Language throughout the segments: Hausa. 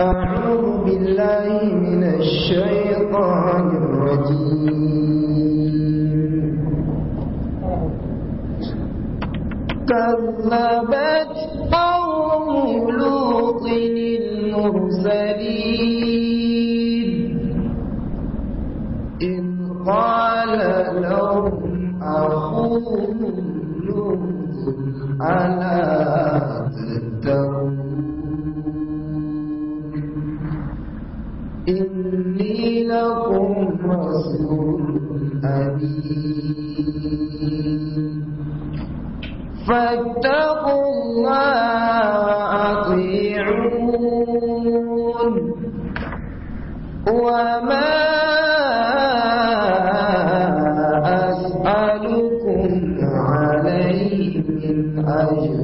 أعوذ بالله من الشيطان الرجيم كذبت قوم لوط المرسلين إذ قال لهم أخوهم لوط ألا تتقون إني لكم رسول أمين فاتقوا الله وأطيعون وما أسألكم عليه من أجر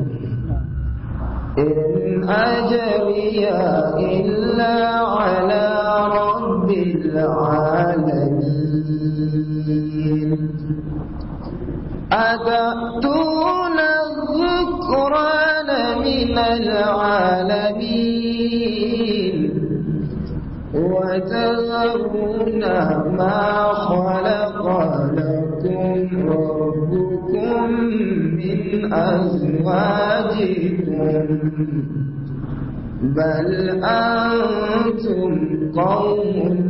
إن أجري إلا على رب العالمين أتأتون الذكران من العالمين وتذرون ما خلق لكم ربكم من أزواجكم بل أنتم قوم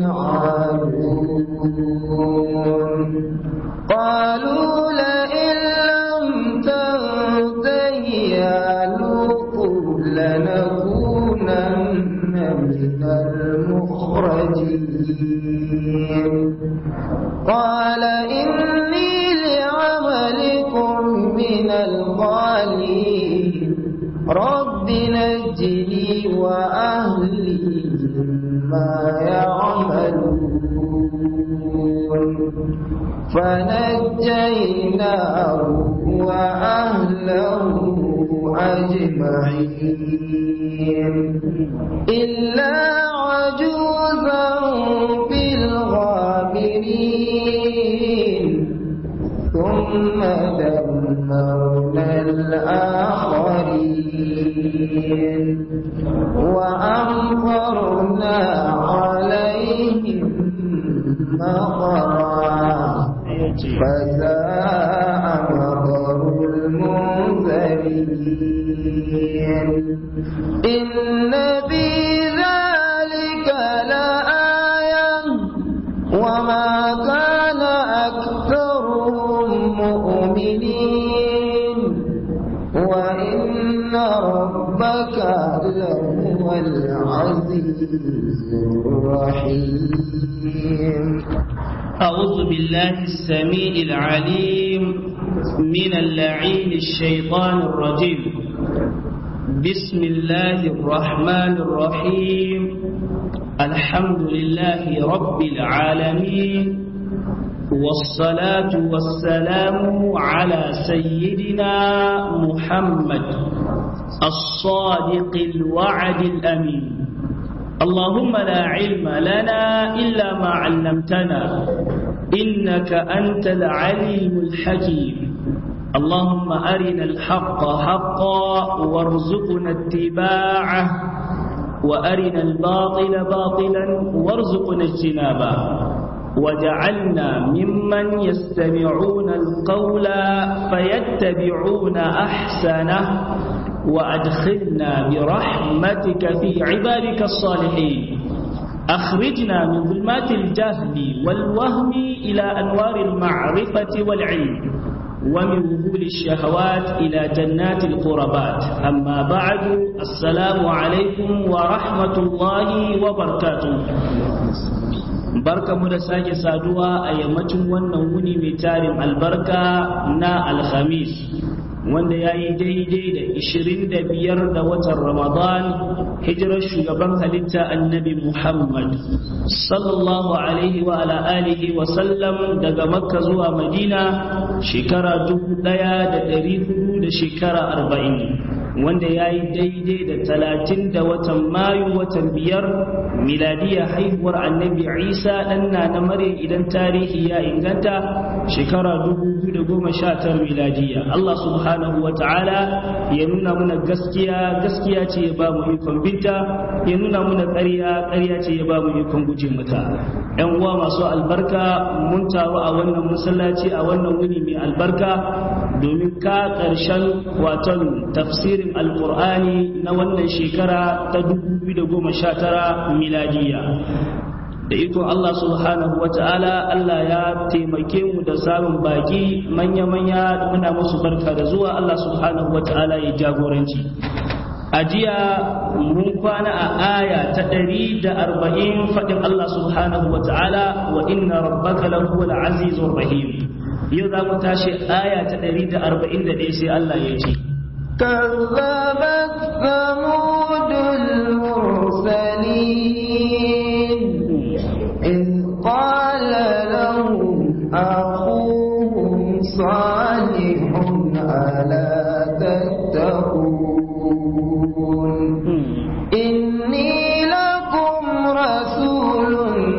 عادون قالوا لئن لم تنته يا لوط لنكونن من المخرجين قال إني لعملكم من القالين رب نجني وأهلي ما يعملون فنجيناه وأهله أجمعين إلا عجوزا في الغابرين ثم دمرنا الآخرين وأمطرنا عليهم مطرا فساء مطر المنذرين إن في ذلك لآية وما كان أكثرهم مؤمنين وإن ربك لهو العزيز الرحيم أعوذ بالله السميع العليم من اللعين الشيطان الرجيم بسم الله الرحمن الرحيم الحمد لله رب العالمين والصلاة والسلام على سيدنا محمد الصادق الوعد الأمين اللهم لا علم لنا إلا ما علمتنا إنك أنت العليم الحكيم اللهم أرنا الحق حقا وارزقنا اتباعه وأرنا الباطل باطلا وارزقنا اجتنابه وجعلنا ممن يستمعون القول فيتبعون أحسنه وأدخلنا برحمتك في عبادك الصالحين أخرجنا من ظلمات الجهل والوهم إلى أنوار المعرفة والعلم ومن وهول الشهوات إلى جنات القربات أما بعد السلام عليكم ورحمة الله وبركاته barka mu da sake saduwa a yammacin wannan wuni mai tarin albarka na alhamis wanda ya yi daidai da ishirin da biyar da watan ramadan hijirar shugaban halitta annabi muhammad sallallahu alaihi wa ala alihi wa sallam daga makka zuwa madina shekara dubu daya da dari hudu da shekara arba'in wanda ya yi daidai da talatin da watan mayu watan biyar miladiya haihuwar annabi isa ɗan na na mare idan tarihi ya inganta shekara 2019 miladiya Allah subhanahu wa ta'ala ya nuna mana gaskiya gaskiya ce ya ba mu ikon binta ya nuna mana ƙarya ƙarya ce ya ba mu ikon guje mata ‘yan uwa masu albarka mun taru a wannan masallaci a wannan wuni mai albarka domin ka ƙarshen waton tafsirin alƙur'ani na wannan shekara ta 2019 miladiya da ikon Allah subhanahu wa ta'ala Allah ya taimake mu da samun baki manya-manya muna musu barka da zuwa Allah subhanahu wa ta'ala ya jagoranci a jiya mun kwana a aya ta ɗari da arba'in faɗin Allah subhanahu wa ta'ala wa inna rabbaka lahu azizur rahim yau za mu tashi aya ta ɗari da arba'in da ɗaya sai Allah ya ce كذبت ثمود المرسلين إذ قال لهم أخوهم صالح ألا تتقون إني لكم رسول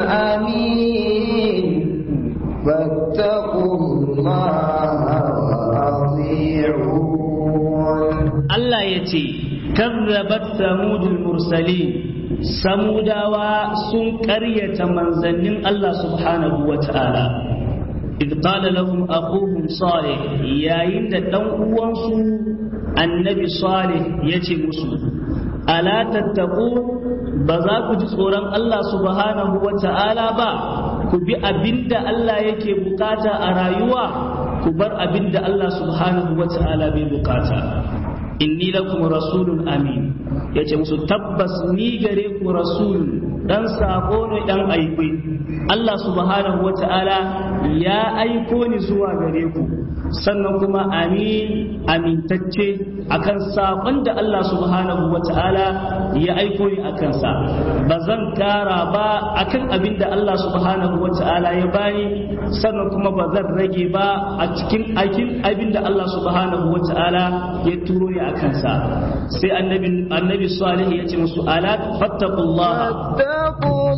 أمين فاتقوا الله وأطيعون Allah ya ce, Kazzabat samudul mursali samudawa sun ƙaryata manzannin Allah subhanahu wa ta'ala. إذ قال لهم أخوهم صالح yayin da ɗan uwansu annabi salih ya ce musu ala tattaku ba za ku ji tsoron Allah subhanahu wa ta'ala ba ku bi abinda Allah yake bukata a rayuwa ku bar abinda Allah subhanahu wa ta'ala bai bukata inni lakum rasulun amin yace musu tabbas ni gare ku rasul dan sako ne dan aiki Allah subhanahu wata'ala ya aiko ni zuwa gare ku sannan kuma amin amintacce akan sakon da Allah subhanahu wata'ala ya aiko ni akan sa ba zan kara ba akan abin da Allah subhanahu wata'ala ya bani sannan kuma ba zan rage ba a cikin aikin abin da Allah subhanahu wata'ala ya turo ni akan sa sai annabi annabi salih ya ce musu ala fattaqullaha فاتقوا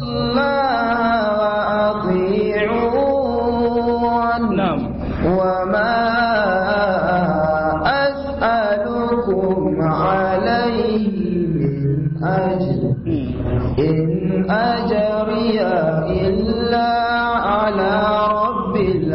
الله وأطيعون نعم وما أسألكم عليه من أجر إن أجري إلا على رب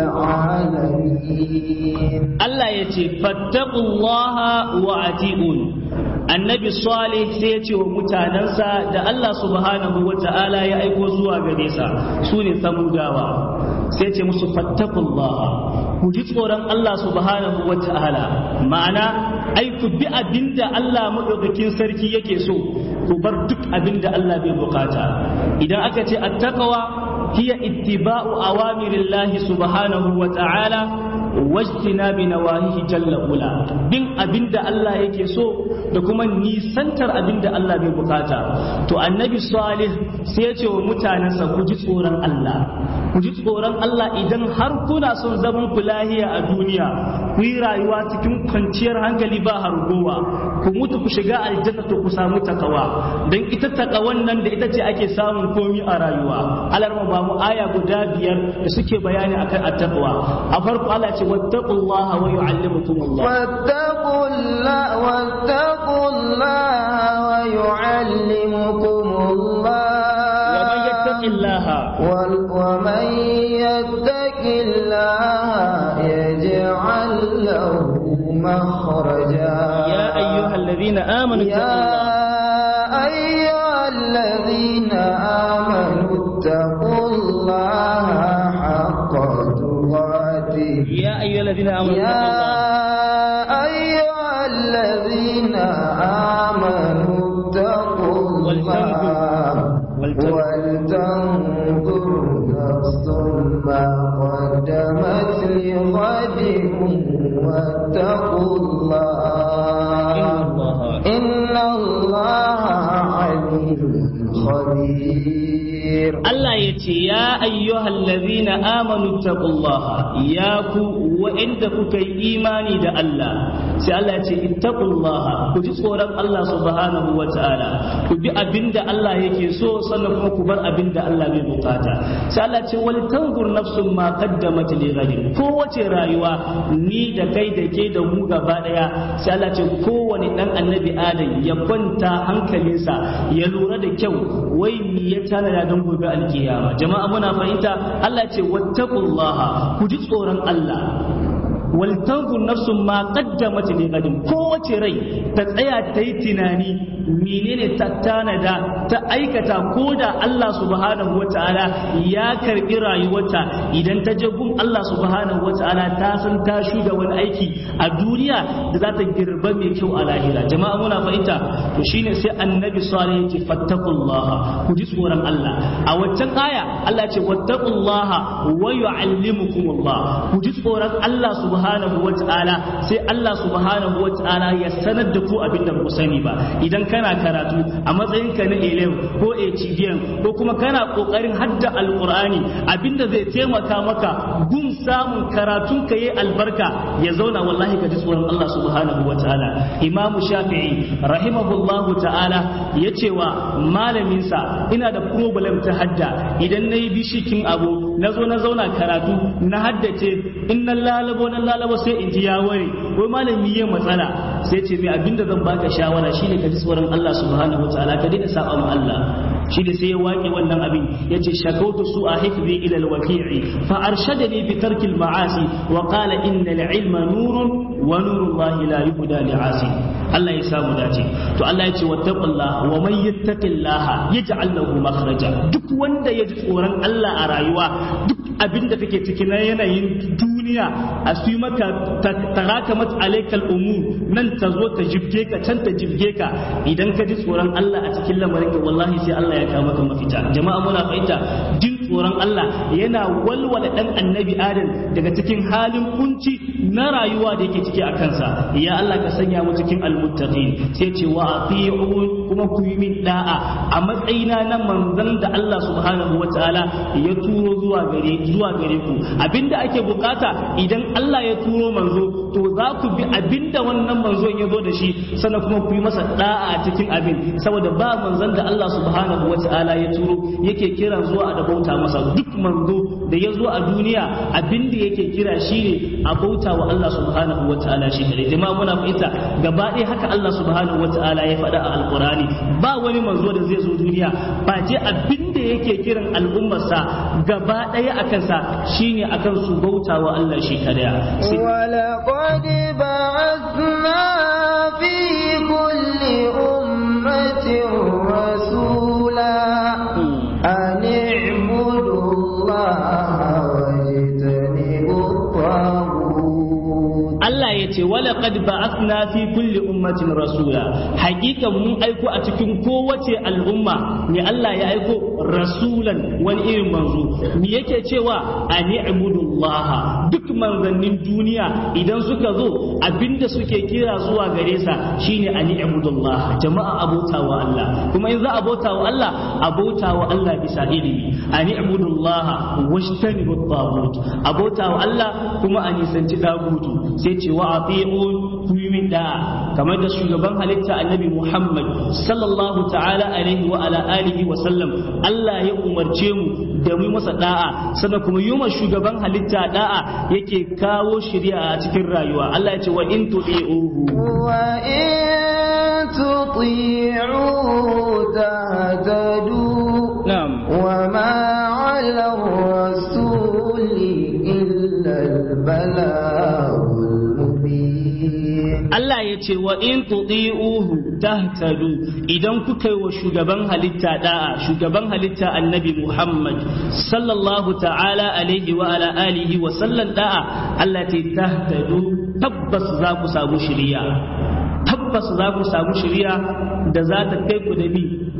العالمين Allah ya ce fattaqullaha wa ati'un annabi salih sai ya ce wa mutanensa da Allah subhanahu wa ta'ala ya aiko zuwa gare sa su ne samudawa sai ce musu fattaqullaha ku ji tsoron Allah subhanahu wa ta'ala ma'ana ai ku bi abinda Allah madaukakin sarki yake so ku bar duk abinda Allah bai bukata idan aka ce attaqwa hiya ittiba'u awamirillahi subhanahu wa ta'ala wajtina bi nawahihi jalla ula bin abinda Allah yake so da kuma nisantar abinda Allah bai bukata to annabi salih sai ya ce wa mutanensa ku ji tsoron Allah ku ji tsoron Allah idan har kuna son zaman ku lahiya a duniya ku yi rayuwa cikin kwanciyar hankali ba hargowa ku mutu ku shiga aljanna to ku samu takawa dan ita takawan nan da ita ce ake samun komi a rayuwa alarma ba mu aya guda biyar da suke bayani akan attaqwa a farko Allah ce wattaqullaha wa yu'allimukumullah واتقوا الله واتقوا الله ويعلمكم الله ومن يتق الله وال- ومن يتق الله يجعل له مخرجا يا أيها الذين آمنوا اتقوا يا الله أيها الذين آمنوا اتقوا الله حق تقاته يا أيها الذين آمنوا يا اتقوا الله أيها الذين آمنوا اتقوا الله ولتنظر- ولتنظر نفس ما قدمت لغد واتقوا الله إن الله إن الله عليم خبير Allah ya ce ya ayyuhal ladhina amanu taqullaha ya ku wa'inda kuka yi imani da Allah sai Allah ya ce ittaqullaha ku ji tsoron Allah subhanahu wa ta'ala ku bi abinda Allah yake so sannan kuma ku bar abinda Allah bai bukata sai Allah ya ce wal tanzur nafsun ma qaddamat li ghadin kowace rayuwa ni da kai da ke da mu gaba daya sai Allah ya ce kowane dan annabi Adam ya kwanta hankalinsa ya lura da kyau wai mi ya tanada don gobe alkiyama jama'a muna fahimta Allah ce wattaqullaha ku ji tsoron Allah wal tanzur nafsun ma qaddamat li gadin kowace rai ta tsaya ta yi tunani menene ta tanada ta aikata ko da Allah subhanahu wataala ya karbi rayuwarta idan ta je gun Allah subhanahu wataala ta san ta shuga wani aiki a duniya da za ta girba mai kyau a lahira jama'a muna fahimta to shine sai annabi salih yake fattaqullaha ku ji tsoron Allah a waccan aya Allah ce wattaqullaha wa yu'allimukumullah ku ji tsoron Allah subhanahu wataala sai Allah subhanahu wataala ya sanar da ku abin da ku sani ba idan kana karatu a matsayin ka na elem ko HDM ko kuma kana kokarin hadda alqur'ani abinda zai taimaka maka gun samun karatun ka yi albarka ya zauna wallahi ka ji tsoron Allah subhanahu wataala Imam Shafi'i rahimahullahu ta'ala ya ce wa malaminsa ina da problem ta hadda idan na yi bishikin abu na zo na zauna karatu na haddace in na lalabo na lalabo sai in ji ya ware wai malami ya matsala sai ce mai abinda zan baka shawara shine ka ji tsoron Allah subhanahu wataala ka daina saba ma Allah shi da sai ya waƙe wannan abin ya ce shakautu su a hifzi ila alwaqi'i fa arshadani bi tarki ma'asi wa qala inna al-ilma nurun wa nuru Allah la yuhda li'asi Allah ya samu dace to Allah ya ce wattaqullaha wa man yattaqillaha yaj'al lahu makhraja duk wanda ya ji tsoron Allah a rayuwa duk abin da kake ciki na yanayin duniya a su maka tarakamat alaikal umur nan ta zo ta jibge ka can ta jibge ka idan ka ji tsoron Allah a cikin lamarin ka wallahi sai Allah ya kawo maka mafita jama'a muna fahimta jin tsoron Allah yana walwala dan annabi Adam daga cikin halin kunci na rayuwa da yake ciki a kansa ya Allah ka sanya mu cikin almuttaqin sai ce wa ati'u kuma ku yi min da'a a matsayina na manzon da Allah subhanahu wataala ya turo zuwa gare zuwa gare ku abinda ake bukata idan Allah ya turo manzo to za ku bi abinda wannan manzo ya zo da shi sannan kuma ku yi masa da'a a cikin abin saboda ba manzon da Allah subhanahu wataala ya turo yake kira zuwa da bauta masa duk manzo da ya zo a duniya abinda yake kira shine a bauta wa Allah subhanahu wataala shi kare jama'a muna fahimta gaba ɗaya haka Allah subhanahu wataala ya faɗa a alqurani ba wani manzo da zai zo duniya ba je abinda yake kiran al'ummarsa gaba ɗaya a kansa shine akan su bauta wa Allah shi kadaya ولقد بعثنا في كل أمة رسولا أن اعبدوا الله واجتنبوا الطاغوت Allah ya ce wala qad ba'athna fi kulli ummatin rasula hakika mun aiko a cikin kowace al'umma ne Allah ya aiko rasulan wani irin manzo me yake cewa ani ibudullah duk manzannin duniya idan suka zo abinda suke kira zuwa gare sa shine ani ibudullah jama'a abota wa Allah kuma in za a bauta wa Allah abota wa Allah bisa ilimi ani ibudullah washtanibu tagut abota wa Allah kuma a nisanci dagutu sai ce wa ati'un ku yi min da'a kamar da shugaban halitta annabi Muhammad sallallahu ta'ala alaihi wa ala alihi wa sallam Allah ya umarce mu da mu masa da'a sannan kuma yi ma shugaban halitta da'a yake kawo shari'a a cikin rayuwa Allah ya ce wa in tudi'uhu وإن تطيعوا تهتدوا na'am وما على الرسول إلا البلاغ المبين Allah ya ce wa in tudi'uhu tahtadu idan kuka yi wa shugaban halitta da'a shugaban halitta annabi Muhammad sallallahu ta'ala alaihi wa ala alihi wa sallan da'a Allah ta tahtadu tabbas za ku samu shiriya tabbas za ku samu shiriya da za ta kai ku da bi tudun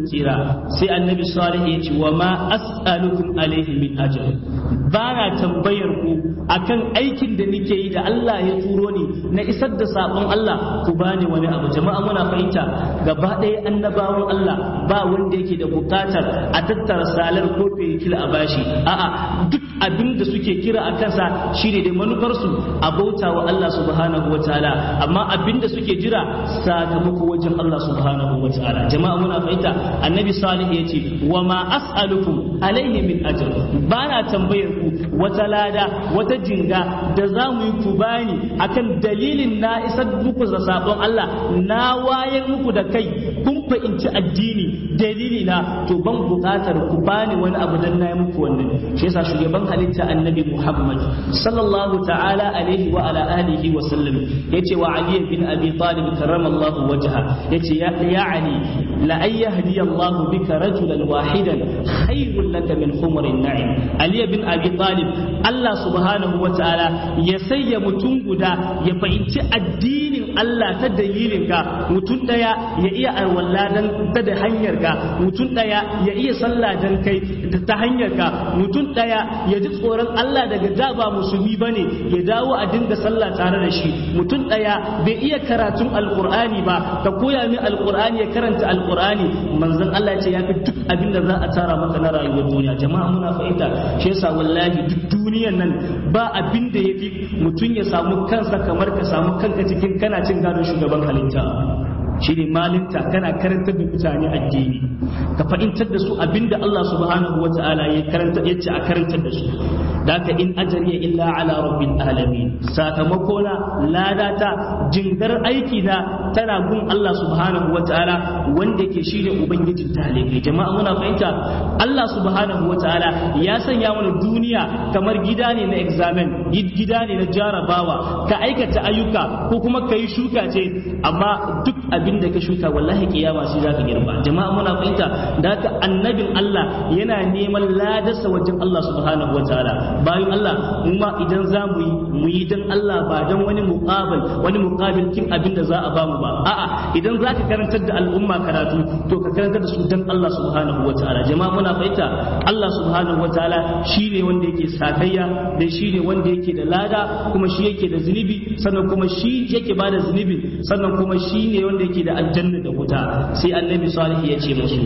tsira sai annabi salih ya ce wa ma as'alukum alaihi min ajr ba na tambayar ku akan aikin da nake yi da Allah ya turo ni na isar da sabon Allah ku bani wani abu jama'a muna fahimta gaba ɗaya annabawan Allah ba wanda yake da bukatar a tattara salar ko fekil a bashi a'a duk abin da suke kira a kansa shine da manufarsu a bauta wa Allah subhanahu wa ta'ala amma abin da suke jira sakamako wajen Allah subhanahu wa ta'ala jama'a muna fahimta annabi salih ya ce wa ma as'alukum alaihi min ajr ba na tambayar ku wata lada wata jinga da za mu yi ku bani akan dalilin na isar muku da sabon Allah na wayar muku da kai kun fahimci addini dalili na to ban bukatar ku bani wani abu dan na yi muku wannan shi yasa shugaban halitta annabi Muhammad sallallahu ta'ala alaihi wa ala alihi wa sallam yace wa Ali bin Abi Talib karramallahu wajha yace ya ya Ali la ayyahdi Allah bika rajulan wahidan khairul laka min humrin na'im Ali bin Abi Talib Allah subhanahu wa ta'ala ya sayya mutum guda ya fahimci addinin Allah ta dalilin ka mutum daya ya iya alwala dan ta da hanyar ka mutum daya ya iya sallah dan kai ta hanyar ka mutum daya ya ji tsoron Allah daga da ba musulmi bane ya dawo a dinga sallah tare da shi mutum daya bai iya karatun alqur'ani ba ka koya min alqur'ani ya karanta alqur'ani manzon Allah ya ce ya fi duk abin da za a tara maka na rayuwar duniya jama'a muna fahimta shi yasa wallahi duk duniyan nan ba abin da yafi mutum ya samu kansa kamar ka samu kanka cikin kana cin gadon shugaban halitta shi ne malinta kana karantar da mutane addini ka fahimtar da su abinda Allah subhanahu wa ta'ala ya karanta ya ce a karantar da su da ka in ajariya illa ala rabbil alamin sakamako na ladata jingar aiki na tana gun Allah subhanahu wa ta'ala wanda ke shine ubangijin talibai jama'a muna fahimta Allah subhanahu wa ta'ala ya sanya mana duniya kamar gida ne na examen gida ne na jarabawa ka aikata ayyuka ko kuma ka yi shuka ce amma duk abin da ka shuka wallahi kiyama sai zaka girba jama'a muna fahimta da haka annabin Allah yana neman ladarsa wajen Allah subhanahu wataala bayan Allah mu ma idan za mu yi mu yi dan Allah ba dan wani muqabil wani muqabil kin abin da za a ba mu ba a'a idan zaka karantar da al'umma karatu to ka karantar da su dan Allah subhanahu wataala jama'a muna fahimta Allah subhanahu wataala shine wanda yake sakayya da shine wanda yake da lada kuma shi yake da zunubi sannan kuma shi yake bada zunubi sannan kuma shi ne wanda yake da aljanna da wuta sai annabi salih ya ce musu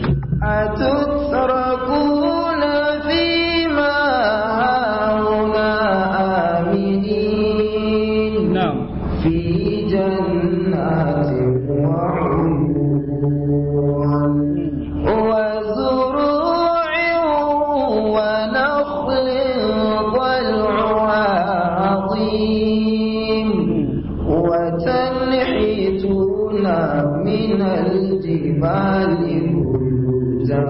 atutrakuna fima hauna aminin na'am fi jannatin wa uyun wa zuru'in wa nakhlin tal'uha azim وتنحتون من الجبال بيوتا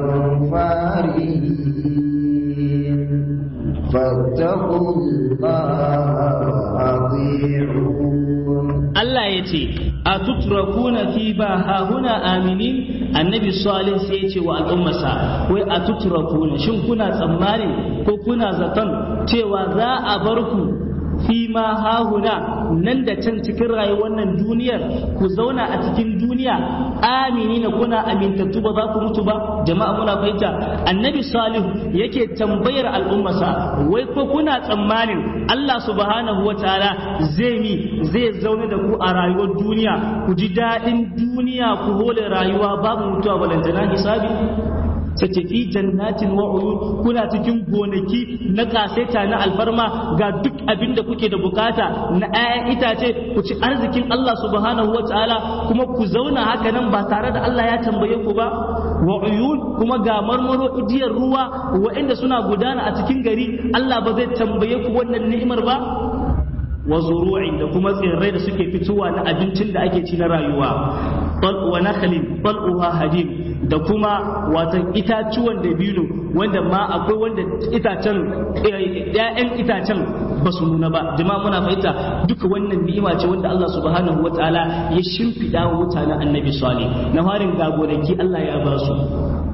فارهين فاتقوا الله أطيعون Allah ya ce a tutrakuna fi ba hahuna aminin annabi salih sai ya ce wa al'ummarsa wai a tutrakuna shin kuna tsammanin ko kuna zaton cewa za a bar ku fi ma hahuna nan da can cikin rayuwar nan duniyar ku zauna a cikin duniya amini na kuna amintattu ba za ku mutu ba jama'a muna fahimta annabi salihu yake tambayar al'ummarsa wai ko kuna tsammanin Allah subhanahu wa ta'ala zai mi zai zaune da ku a rayuwar duniya ku ji daɗin duniya ku hole rayuwa babu mutuwa balantana hisabi sace fi jannatin wa uyun kuna cikin gonaki na kaseta na alfarma ga duk abin da kuke da bukata na 'ya'yan itace ku ci arzikin Allah subhanahu wa ta'ala kuma ku zauna haka nan ba tare da Allah ya tambaye ku ba wa uyun kuma ga marmaro idiyar ruwa waɗanda suna gudana a cikin gari Allah ba zai tambaye ku wannan ni'imar ba wa zuru'in da kuma tsirrai da suke fitowa na abincin da ake ci na rayuwa wa nakhlin bal'uha hadim da kuma watan itacuwan dabino wanda ma akwai wanda itacen ƴaƴan itacen ba su nuna ba jama'a muna fahimta duka wannan ni'ima ce wanda Allah subhanahu wataala ya shimfiɗa wa mutanen annabi salih na farin ga gonaki Allah ya ba su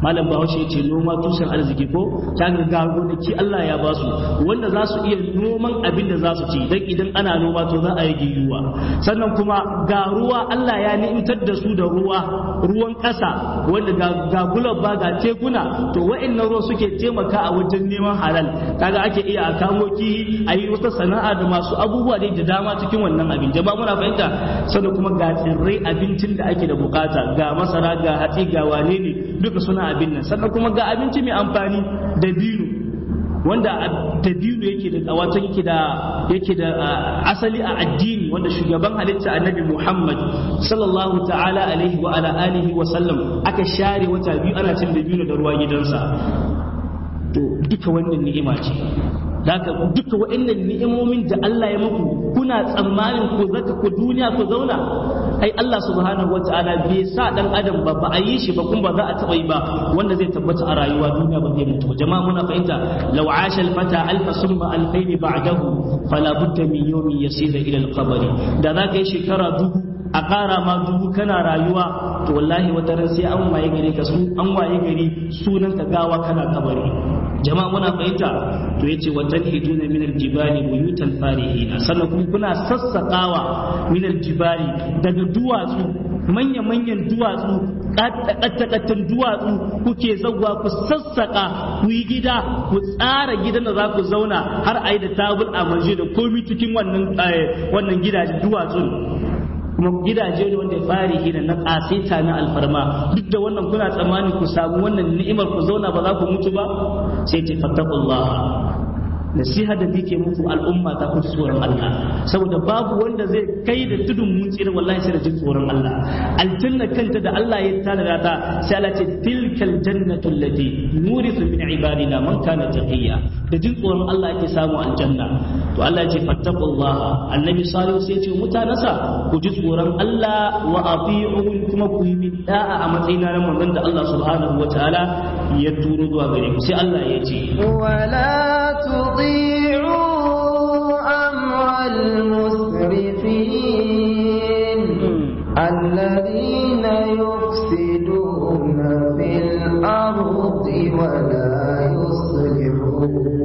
malam bahaushe ya ce noma tushen arziki ko ta ga gonaki Allah ya ba su wanda za su iya noman abin da za su ci dan idan ana noma to za a rage yiwuwa sannan kuma ga ruwa Allah ya ni'imtar da su da ruwa ruwan ƙasa wanda ga gulab ba ga tekuna to wa'annan ruwa suke taimaka a wajen neman halal kaga ake iya a kamo ki a yi wata sana'a da masu abubuwa da dama cikin wannan abin jama'a muna fahimta sannan kuma ga tsirrai abincin da ake da bukata ga masara ga hatsi ga wane ne duka suna abin nan sannan kuma ga abinci mai amfani da bino wanda dabino yake da wato yake da yake da asali a addini wanda shugaban halitta annabi Muhammad sallallahu ta'ala alaihi wa ala alihi wa sallam aka share wata biyu ana cin dabino da ruwa gidansa to duka wannan ni'ima ce Daga duka wa'annan ni'imomin da Allah ya muku kuna tsammanin ku zaka ku duniya ku zauna ai Allah subhanahu wata'ala bai sa dan adam ba ba a yi shi ba kuma ba za a taba yi ba wanda zai tabbata a rayuwa duniya ba zai mutu jama'a muna fahimta law asha al fata alfa summa alfayn ba'dahu fala budda min yawmin yasira ila al qabr da zaka yi shekara dubu a ƙara ma dubu kana rayuwa to wallahi wata ran sai an waye gari ka su an waye gari sunan ka gawa kana kabari jama'a muna fahimta to yace wa tanhiduna min aljibali buyutan farihina sannan kuma kuna sassakawa min aljibali daga duwatsu manya manyan duwatsu kattakattun duwatsu kuke zagwa ku sassaka ku yi gida ku tsara gidan da za ku zauna har a yi da tabul a manje da komi cikin wannan wannan gidajen duwatsun kuma gidaje ne wanda ya fari hina na kasita na alfarma duk da wannan kuna tsammani ku samu wannan ni'imar ku zauna ba za ku mutu ba sai ce fattaqullah nasiha da nake muku al'umma ta ku tsoron Allah saboda babu wanda zai kai da tudun mun tsira wallahi sai da jin tsoron Allah aljanna kanta da Allah ya tanada ta sai Allah ce tilkal jannatu allati nurithu min ibadina man kana taqiya da jin tsoron Allah yake samu aljanna to Allah ya ce fattaqullah annabi salihu sai ya ce mutanasa ku ji tsoron Allah wa ati'un kuma ku yi min da'a a matsayina na manzon da Allah subhanahu wataala ya turo zuwa gare ku sai Allah ya ce wala تطيعوا أمر المسرفين الذين يفسدون في الأرض ولا يصلحون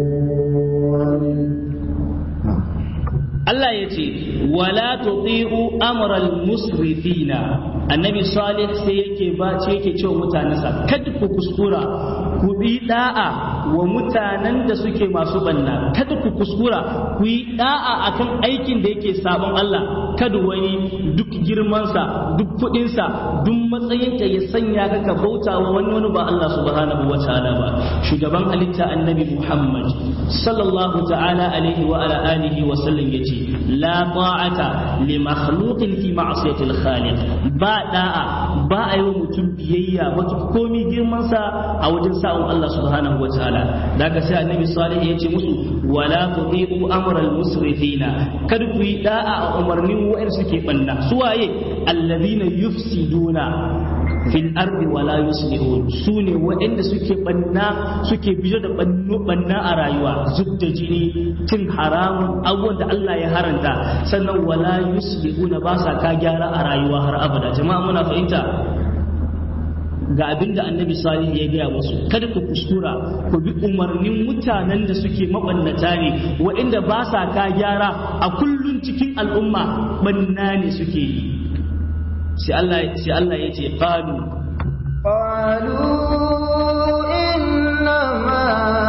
Allah ya ce wala tuti'u amral musrifina annabi salih sai yake ba ce yake cewa mutanensa kada ku kuskura ku bi da'a wa mutanen da suke masu banna kada ku kuskura ku yi da'a akan aikin da yake sabon Allah kada wani duk girmansa duk kuɗinsa duk matsayinka ya sanya ka ka bauta wa wani wani ba Allah subhanahu wa ta'ala ba shugaban halitta annabi Muhammad sallallahu ta'ala alaihi wa ala alihi wa sallam yace la ta'ata li makhluqin fi ma'siyati al-khaliq ba da'a ba a yi wa mutum biyayya mata komi girman sa a wajen sa'un Allah subhanahu wa ta'ala daga sai annabi salih yace musu wala tuti'u amral musrifina kada ku yi da'a a umarnin wa'ir suke banna suwaye alladhina yufsiduna fil ardi wala yuslihun su ne waɗanda suke banna suke bijo da banna a rayuwa zub da jini cin haramun abubuwan da Allah ya haranta sannan wala yuslihuna ba sa ka gyara a rayuwa har abada jama'a muna fahimta ga abin da annabi salih ya gaya musu kada ku kuskura ku bi umarnin mutanen da suke mabannata ne waɗanda ba sa ka gyara a kullun cikin al'umma banna ne suke yi sai Allah sai Allah ya ce qalu qalu innama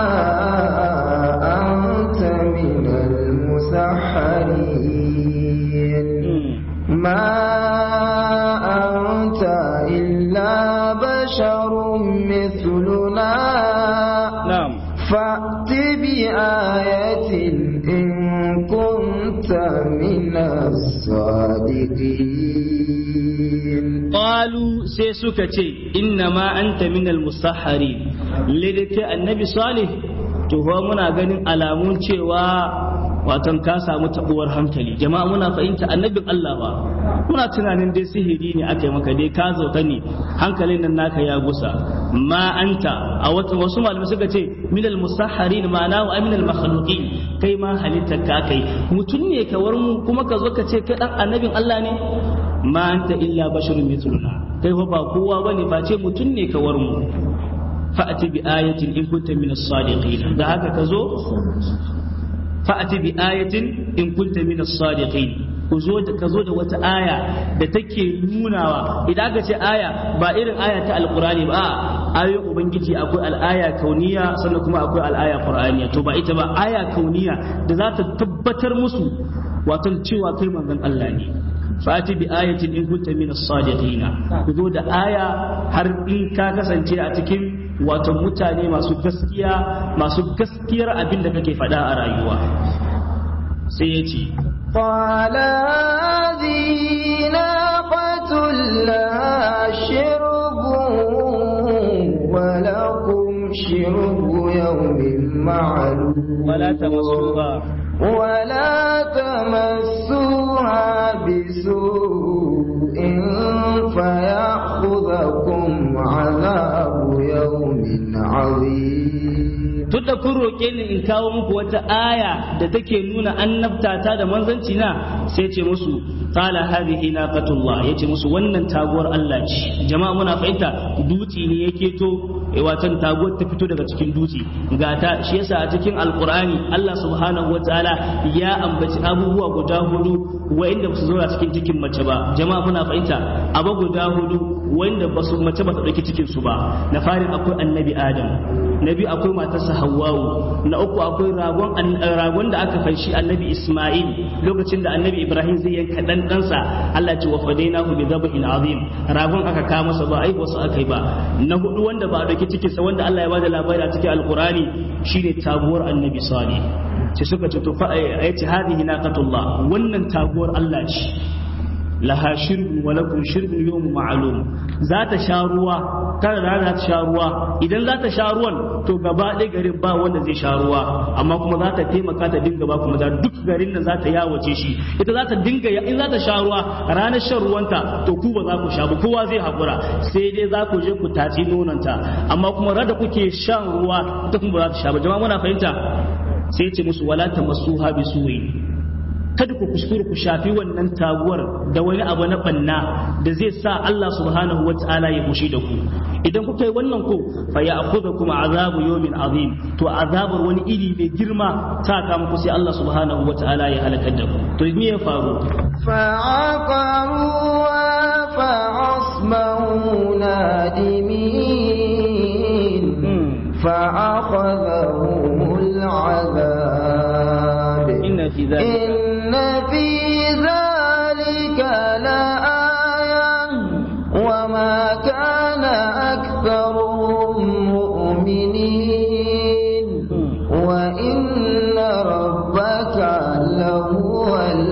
anta min al-musahharin ma anta illa basharun mithluna na'am fa'ti bi ayatin in kunta min as-sadiqin qalu sai suka ce inna ma anta min al-musahharin lidake annabi salih to fa muna ganin alamun cewa watan ka samu tabuwar hankali jama'a muna fahimta annabin Allah ba muna tunanin dai sihiri ne aka yi maka dai ka zauta ne hankalin nan naka ya gusa ma anta a wata wasu malamai suka ce min al-musahharin ma'ana wa min al-makhluqin kai ma halitta ka kai mutum ne ka war mu kuma ka zo ka ce kai dan annabin Allah ne ma anta illa basharun mithluna kai fa ba kowa bane face mutum ne ka war mu fa'ati bi ayatin in kunta min as-sadiqin da haka ka zo fa'ati bi ayatin in kunta min as-sadiqin ku zo da ka zo da wata aya da take nunawa idan aka ce aya ba irin aya ta alqurani ba ayoyin ubangiji akwai al'aya kauniya sannan kuma akwai al'aya qur'aniya to ba ita ba aya kauniya da za ta tabbatar musu wato cewa kai manzon Allah ne fati bi ayatin in kunta min as-sadiqina ku zo da aya har in ka kasance a cikin wato mutane masu gaskiya masu gaskiyar abin da kake faɗa a rayuwa sai ya ce قال هذه ناقة لها شرب ولكم شرب يوم معلوم ولا تمسوها ولا تمسوها بسوء فيأخذكم عذاب يوم عظيم tun da kun roƙe ni in kawo muku wata aya da take nuna annabtata da manzanci na sai ce musu qala hadhihi naqatullah yace musu wannan taguwar Allah ce jama'a muna fahimta duti ne yake to e watan taguwar ta fito daga cikin duti ga ta shi yasa a cikin alqur'ani Allah subhanahu wataala ya ambaci abubuwa guda hudu wa'inda ba su zo a cikin cikin mace ba jama'a muna fahimta abu guda hudu wanda ba su mace ba ta dauki cikin su ba na farin akwai annabi adam na biyu akwai matarsa hawwawu na uku akwai ragon ragon da aka fanshi annabi isma'il lokacin da annabi ibrahim zai yanka dan ɗansa Allah ce wa fadainahu bi dhabhin azim ragon aka kawo masa ba ai wasu aka yi ba na hudu wanda ba a dauki cikin sa wanda Allah ya bada labari a cikin alqurani shine taguwar annabi salih ce suka ce to fa ayati hadhihi naqatullah wannan taguwar Allah ce laha shirbin wa lakum shirbin yawm ma'lum za ta sha ruwa kada da za ta sha ruwa idan za ta sha ruwan to gaba ɗaya garin ba wanda zai sha ruwa amma kuma za ta taimaka ta dinga ba kuma da duk garin da za ta yawace shi ita za ta dinga in za ta sha ruwa ranar shan ruwanta to ku ba za ku sha ba kowa zai haƙura sai dai za ku je ku taci nonanta amma kuma rada kuke shan ruwa ita kuma ba za ta sha ba jama'a muna fahimta sai ce musu wala tamassuha bisuwi kada ku kuskure ku shafi wannan taguwar da wani abu na banna da zai sa Allah subhanahu wa ta'ala ya fushi da ku idan kuka yi wannan ko fa ya akhudha kuma azabu yawmin azim to azabar wani iri mai girma ta kama ku sai Allah subhanahu wa ta'ala ya halakar da ku to me ya faru فعقروها فأصبحوا نادمين فأخذهم العذاب inna fi dhalika إن في ذلك لآية وما كان أكثرهم مؤمنين وإن ربك لهو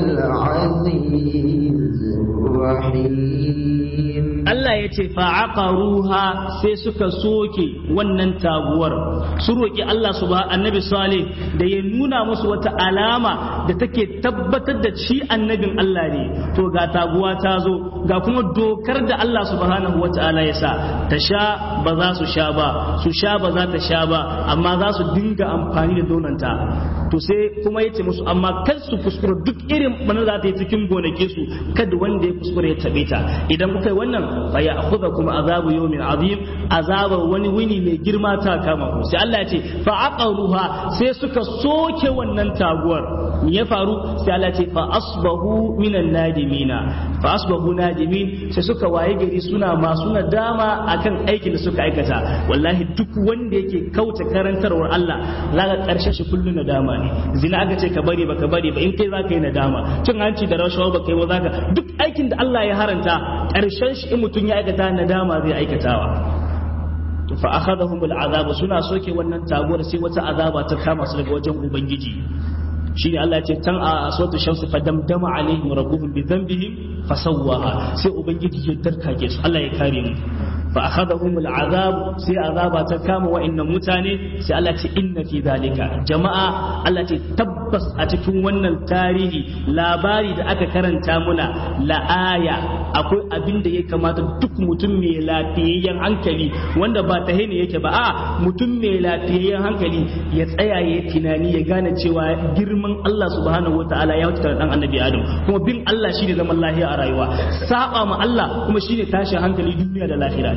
العزيز الرحيم Allah ya ce fa'aqaruha sai suka soke wannan taguwar su roki Allah subhanahu annabi salih da ya nuna musu wata alama da take tabbatar da shi annabin Allah ne to ga taguwa ta zo ga kuma dokar da Allah subhanahu wata'ala ya sa ta sha ba za su sha ba su sha ba za ta sha ba amma za su dinga amfani da donanta to sai kuma yace musu amma kar su kuskura duk irin bana za ta yi cikin gonake su kada wanda ya kuskura ya tabe ta idan kuka yi wannan fa ya akhudha kuma azabu yawmin azim azabar wani wuni mai girma ta kama ku sai Allah ya ce fa aqaruha sai suka soke wannan taguwar me ya faru sai Allah ya ce fa asbahu minan nadimina fa asbahu nadimin sai suka waye gari suna masu nadama akan aikin da suka aikata wallahi duk wanda yake kauta karantarwar Allah zaka karshe shi kullun nadama ne zina aka ce ka bari baka bari ba in kai zaka yi nadama cin hanci da rashawa baka yi ba zaka duk aikin da Allah ya haranta karshen shi in mutum ya aikata nadama zai aikatawa fa akhadahum bil azab suna soke wannan taguwar sai wata azaba ta kama su daga wajen ubangiji shine Allah ya ce tan a suratul shams fa damdama alaihim rabbuhum bi dhanbihim fasawwaha sai ubangiji ya tarkake su Allah ya kare mu fa akhadahum al'azab sai azaba ta kama wa'annan mutane sai Allah ce inna fi zalika jama'a Allah ce tabbas a cikin wannan tarihi labari da aka karanta muna la'aya akwai abin da ya kamata duk mutum mai lafiyayyen hankali wanda ba ta ne yake ba a mutum mai lafiyayyen hankali ya tsaya ya tunani ya gane cewa girman Allah subhanahu wataala ya wuce dan annabi Adam kuma bin Allah shine zaman lafiya a rayuwa saba ma Allah kuma shine tashin hankali duniya da lahira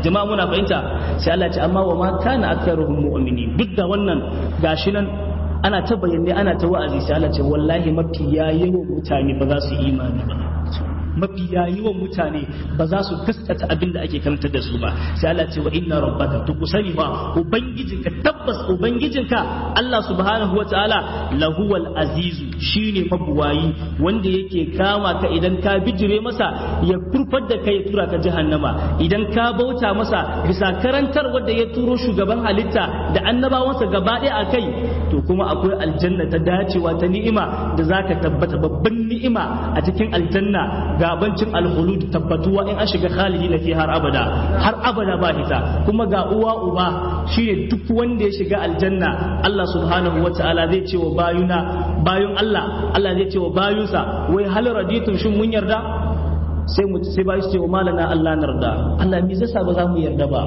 jama'a muna fahimta sai Allah ya ce amma wa ma kana aktharuhum mu'minin duk da wannan gashi nan ana ta bayyane ana ta wa'azi sai Allah ce wallahi mafi yawan mutane ba za su yi imani ba mafi yawan mutane ba za su gaskata abin da ake karanta da su ba sai Allah ce wa inna rabbaka to ku sani ba ubangijinka tabbas ubangijinka Allah subhanahu wataala lahuwal azizu shine mabuwayi wanda yake kama ka idan ka bijire masa ya kurfar da kai ya tura ka jahannama idan ka bauta masa bisa karantar wanda ya turo shugaban halitta da annabawansa gaba ɗaya a kai to kuma akwai aljanna ta dacewa ta ni'ima da zaka tabbata babban ni'ima a cikin aljanna gabancin alhulud tabbatuwa in an shiga khalidi na fi har abada har abada ba hita kuma ga uwa uba shine duk wanda ya shiga aljanna Allah subhanahu wataala zai ce wa bayuna bayun Allah Allah zai ce wa bayunsa wai hal raditun shin mun yarda sai mu sai bayu ce wa malana Allah narda Allah me zai sa ba za mu yarda ba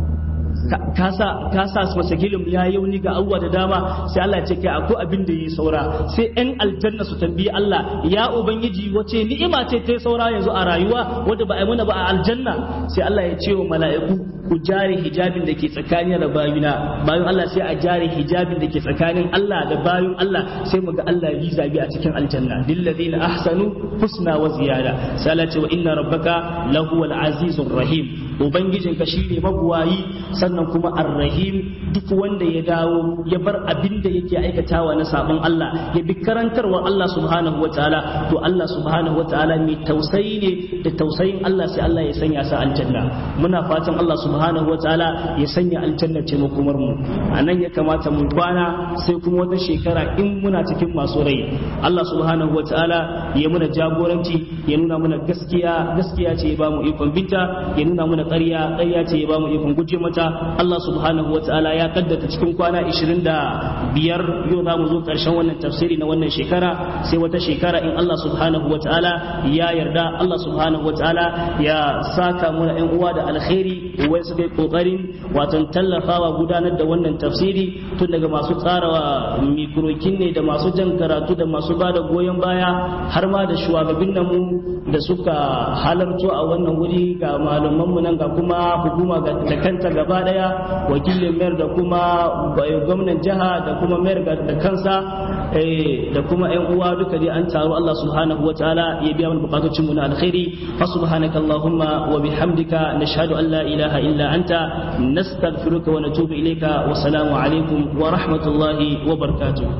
ka sa masakilin ya yauni ga abubuwa da dama sai Allah ce kai akwai abin da yi saura sai yan aljanna su tambayi Allah ya ubangiji wace ni'ima ce ta saura yanzu a rayuwa wadda ba a yi mana ba a aljanna sai Allah ya ce wa mala'iku ku jare hijabin da ke tsakanin da bayuna bayan Allah sai a jare hijabin da ke tsakanin Allah da bayun Allah sai mu ga Allah yi zabi a cikin aljanna lillazina ahsanu husna wa ziyada sai Allah ce wa inna rabbaka lahuwal azizur rahim ubangijinka shine mabuwayi sannan kuma arrahim duk wanda ya dawo ya bar abin da yake aikatawa na sabon Allah ya bi karantarwar Allah subhanahu wataala to Allah subhanahu wataala mai tausayi ne da tausayin Allah sai Allah ya sanya sa aljanna muna fatan Allah subhanahu wataala ya sanya aljanna ce makomar mu anan ya kamata mu kwana sai kuma wata shekara in muna cikin masu rai Allah subhanahu wataala ya muna jagoranci ya nuna mana gaskiya gaskiya ce ya ba mu ikon binta ya nuna mana ƙarya ƙarya ce ya ba mu ikon guje mata Allah subhanahu wa ta'ala ya kaddata cikin kwana 25 yau za mu zo ƙarshen wannan tafsiri na wannan shekara sai wata shekara in Allah subhanahu wa ta'ala ya yarda Allah subhanahu wa ta'ala ya saka mu ƴan uwa da alkhairi wai su kai kokarin watan tallafawa gudanar da wannan tafsiri tun daga masu tsara mikrokin ne da masu jan karatu da masu ba da goyon baya har ma da shugabannin mu da suka halarto a wannan wuri ga malamanmu nan ga kuma hukuma da kanta gaba daya wakilin mayar da kuma gwamnan jiha da kuma mayar da kansa da kuma yan uwa duka dai an taru Allah subhanahu wa ta'ala ya biya mana bukatocin mu na alkhairi fa subhanaka allahumma wa bihamdika nashhadu an la ilaha illa anta nastaghfiruka wa natubu ilayka wa salamu alaikum wa rahmatullahi wa barakatuh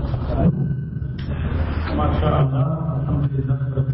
ما شاء الله الحمد لله رب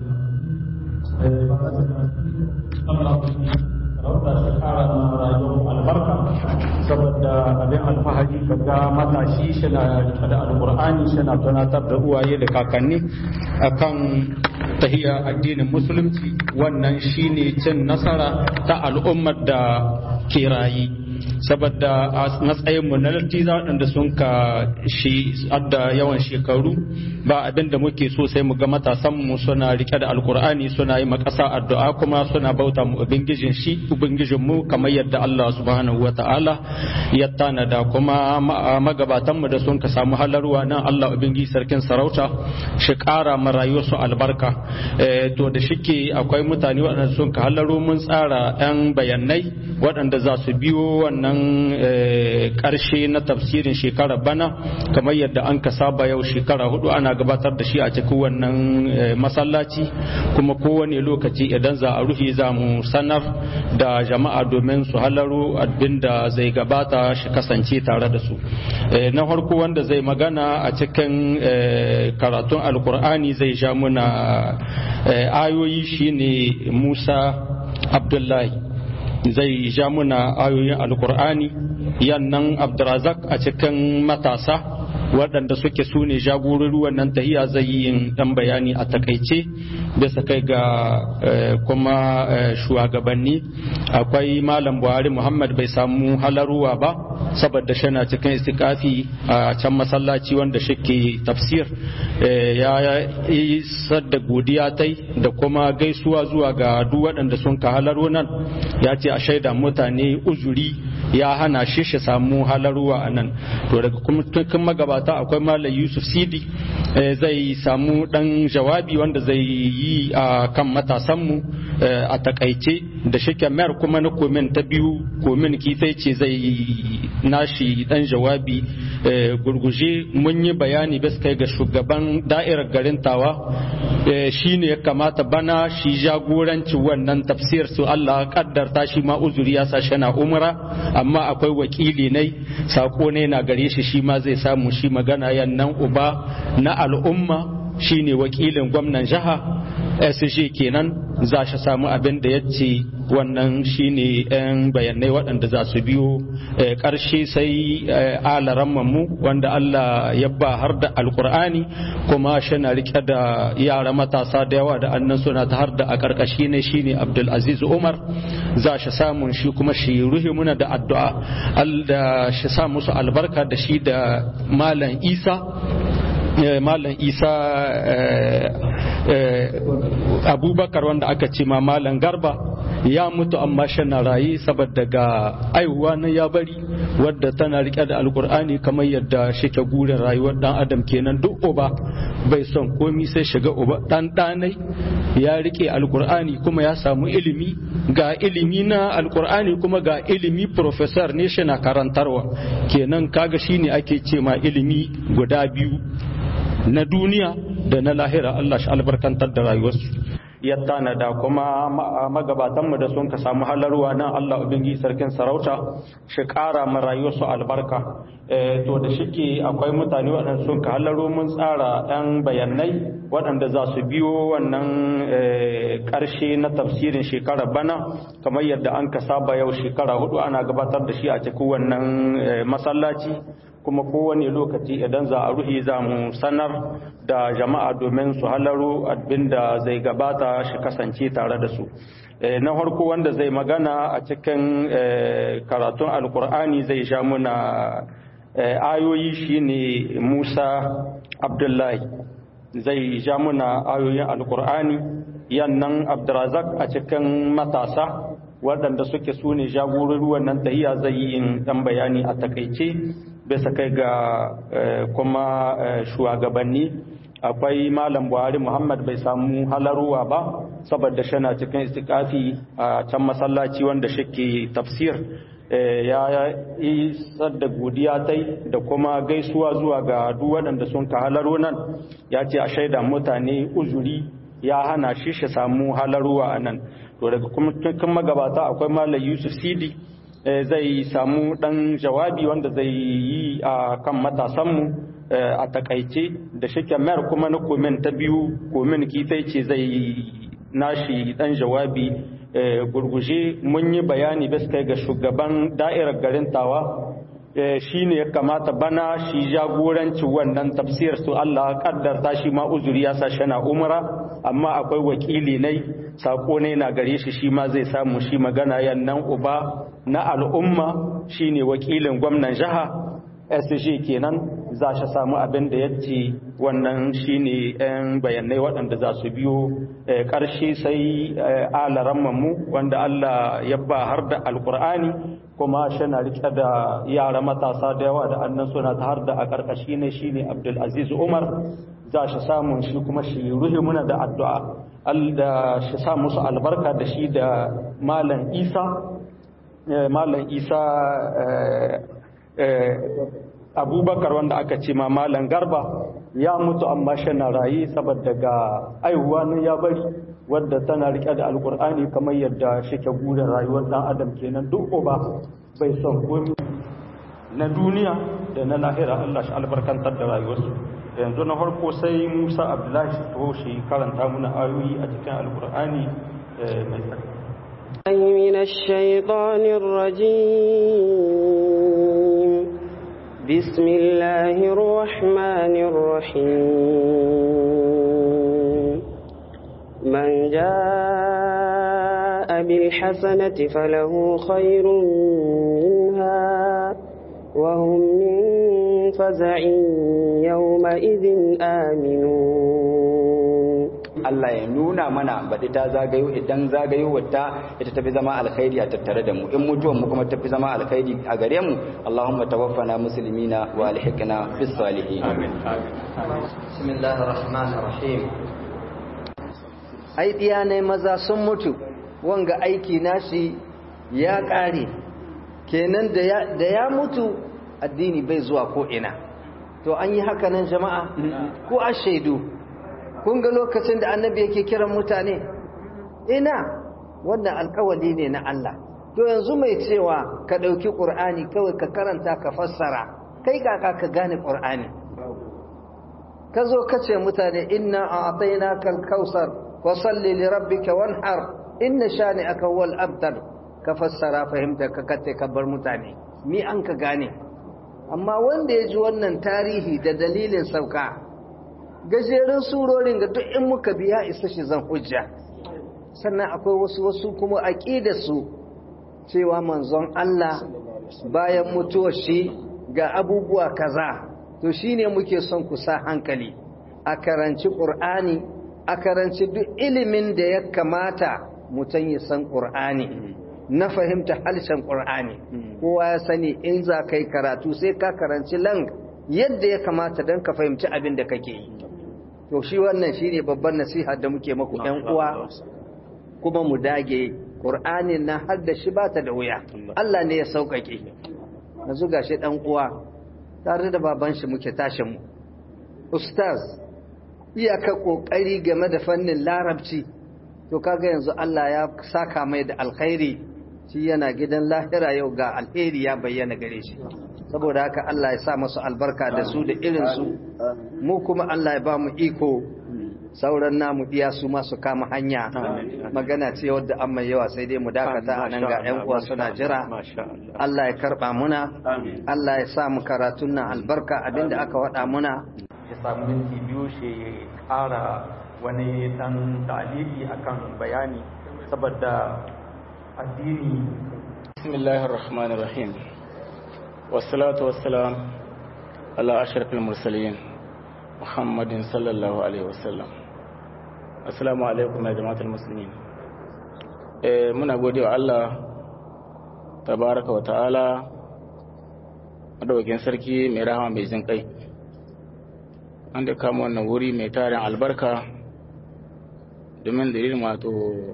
العالمين rauta shi kara na rayuwar albarka saboda abin alfahari kaga matashi shi na rike da alkur'ani shi na tunatar da uwaye da kakanni akan tahiya addinin musulunci wannan shine cin nasara ta al'ummar da ke rayi saboda a matsayinmu na lattiza waɗanda sun ka shi adda yawan shekaru ba abin da muke so sai mu ga matasanmu suna rike da alkur'ani suna yi makasa addu'a kuma suna bauta mu ubangijin shi ubangijin mu kamar yadda Allah subhanahu wa ta'ala ya tanada kuma magabatanmu da sun ka samu halarwa nan Allah ubangiji sarkin sarauta shi ƙara ma rayuwarsu albarka to da shike akwai mutane waɗanda sun ka halaro mun tsara 'yan bayanai waɗanda za su biyo wannan ƙarshe na tafsirin shekarar bana kamar yadda an ka saba yau shekara hudu ana gabatar da shi a cikin wannan masallaci kuma kowane lokaci idan za a rufe za mu sanar da jama'a domin su halaro abinda zai gabata shi kasance tare da su na farko wanda zai magana a cikin karatun alkur'ani zai sha muna ayoyi shine musa abdullahi zai ja muna ayoyin alkur'ani yannan abdurazak a cikin matasa waɗanda suke su ne jagorori wannan tahiya zai yi yin ɗan bayani a takaice bisa kai ga kuma shugabanni akwai malam buhari muhammad bai samu halaruwa ba saboda shana cikin istikafi a can masallaci wanda shike tafsir ya yi sadda godiya tai da kuma gaisuwa zuwa ga duk waɗanda sun ka halaro nan ya ce a shaida mutane uzuri ya hana shi shi samu halaruwa a nan to daga kuma magabata akwai malam yusuf sidi zai samu dan jawabi wanda zai yi a kan matasanmu a takaice da shike mayar kuma na komin ta biyu komin kisai ce zai nashi dan jawabi gurguje mun yi bayani bisa kai ga shugaban da'irar garin tawa shi ne ya kamata bana shi jagoranci wannan tafsir su Allah kaddarta shi ma uzuri ya sa shana umra amma akwai wakili ne sako ne na gare shi shi ma zai samu shi magana yannan uba na al'umma shine wakilin gwamnan jiha SG kenan za shi samu abin da ya ce wannan shine yan bayanai waɗanda za su biyo ƙarshe sai alaran mu wanda Allah ya ba har da alkur'ani kuma shi na rike da yara matasa da yawa da annan suna ta har da a ƙarƙashi ne shine Abdulaziz Umar za shi samun shi kuma shi ruhi muna da addu'a Allah shi sa musu albarka da shi da Malam Isa Malam Isa abubakar wanda aka ce ma malam garba ya mutu amma na raye saboda ga aihuwa na ya bari wadda tana rike da alkur'ani kamar yadda shike gurin rayuwar dan adam kenan duk uba bai son komi sai shiga uba dan danai ya rike alkur'ani kuma ya samu ilimi ga ilimi na alkur'ani kuma ga ilimi professor ne shi na karantarwa kenan kaga shine ake ce ma ilimi guda biyu na duniya da na lahira Allah shi albarkantar da rayuwarsu ya tanada kuma magabatanmu da sun ka samu halarwa nan Allah ubangiji sarkin sarauta shi ƙara ma rayuwarsu albarka to da shike akwai mutane waɗanda sun ka halaro mun tsara ɗan bayanai waɗanda za su biyo wannan ƙarshe na tafsirin shekara bana kamar yadda an ka saba yau shekara hudu ana gabatar da shi a cikin wannan masallaci kuma kowane lokaci idan za a ruhi za mu sanar da jama'a domin su halaro abinda zai gabata shi kasance tare da su na farko wanda zai magana a cikin karatun alkur'ani zai sha muna ayoyi shine musa abdullahi zai sha muna ayoyin alkur'ani yannan abdurazak a cikin matasa waɗanda suke su ne jagorori wannan tahiya zai yi ɗan bayani a takaice bisa kai ga kuma shugabanni akwai malam buhari muhammad bai samu halaruwa ba saboda shana cikin istikafi a can masallaci wanda shike tafsir ya yi da godiya tai da kuma gaisuwa zuwa ga duk waɗanda sun ka halaro nan ya ce a shaida mutane uzuri ya hana shi shi samu halaruwa a nan to daga kuma magabata akwai malam yusuf sidi zai samu ɗan jawabi wanda zai yi a kan matasanmu a takaice da shike mayar kuma na komin ta biyu komin kitai ce zai nashi ɗan jawabi gurguje mun yi bayani bisa kai ga shugaban da'irar garin tawa shi ne ya kamata bana shi jagoranci wannan tafsir su Allah kaddarta shi ma uzuri ya sa shana umra amma akwai wakili ne sako ne na gare shi shi ma zai samu shi magana yannan uba na al'umma shine wakilin gwamnan jiha SG kenan za shi samu abin da ya ce wannan shine yan bayanai waɗanda za su biyo ƙarshe sai alaran mu wanda Allah ya ba har da alƙur'ani kuma shana rike da yara matasa da yawa da annan suna ta har da a ƙarƙashi ne shine Abdulaziz Umar za shi samun shi kuma shi ruhi muna da addu'a da shi sa musu albarka da shi da Malam Isa Malam Isa abubakar wanda aka ce ma malam garba ya mutu amma shana raye saboda ga aihuwa na ya bari wadda tana rike da alkur'ani kamar yadda shike gudan rayuwar dan adam kenan duk uba bai son komi na duniya da na lahira Allah shi albarkantar da rayuwarsu yanzu na farko sai Musa Abdullahi shi taho shi karanta muna ayoyi a cikin alkur'ani mai tsaka من الشيطان الرجيم بسم الله الرحمن الرحيم من جاء بالحسنة فله خير منها وهم من فزع يومئذ آمنون Allah ya nuna mana baɗi ta zagayo idan zagayo wata ita tafi zama alkhairi a tattare da mu in mutuwan mu kuma tafi zama alkhairi a gare mu Allahumma tawaffana muslimina wa alhiqna bis salihin amin bismillahir rahmanir rahim ai ɗiya ne maza sun mutu wanga aiki nashi ya ƙare kenan da ya mutu addini bai zuwa ko ina to an yi haka nan jama'a ko a shaidu kun ga lokacin da annabi yake kiran mutane ina wannan alkawali ne na Allah to yanzu mai cewa ka ɗauki ƙur'ani kawai ka karanta ka fassara kai kaka ka gane ƙur'ani ka zo ka ce mutane inna a ataina kal kausar wa salli li rabbika wanhar inna shani aka wal abdal ka fassara fahimta ka katte ka bar mutane ni an ka gane amma wanda ya ji wannan tarihi da dalilin sauka gajeren surorin ga duk in muka biya isa shi zan hujja sannan akwai wasu wasu kuma su cewa manzon Allah bayan mutuwar shi ga abubuwa kaza to shine muke son ku sa hankali a karanci Qur'ani a karanci duk ilimin da ya kamata mutum ya san Qur'ani na fahimta harshen Qur'ani kowa ya sani in za ka yi karatu sai ka karanci lang yadda ya kamata don ka fahimci abin da kake yi to shi wannan shine babban nasiha da muke maku ƴan uwa kuma mu dage Qur'anin na har da shi bata da wuya Allah ne ya sauƙaƙe yanzu gashi ɗan uwa tare da baban shi muke tashin mu ustaz iyaka kokari game da fannin larabci to kaga yanzu Allah ya saka mai da alkhairi shi yana gidan lahira yau ga alheri ya bayyana gare shi saboda haka Allah ya sa masu albarka da su da irin su mu kuma Allah ya ba mu iko sauran namu iya su masu kama hanya magana ce wadda an mai yawa sai dai mu dakata a nan ga 'yan uwa suna jira Allah ya karba muna Allah ya sa mu karatun nan albarka abinda aka wada muna ya samu minti biyu shi ƙara wani dan taliki akan bayani saboda addini bismillahir rahmanir rahim wassalatu wassalam ala ashrafil mursalin muhammadin sallallahu alaihi wasallam assalamu alaikum ya jama'atul muslimin eh muna godewa Allah tabaraka wa ta'ala madaukakin sarki mai rahama mai jin kai an da kama wannan wuri mai tarin albarka domin dalilin wato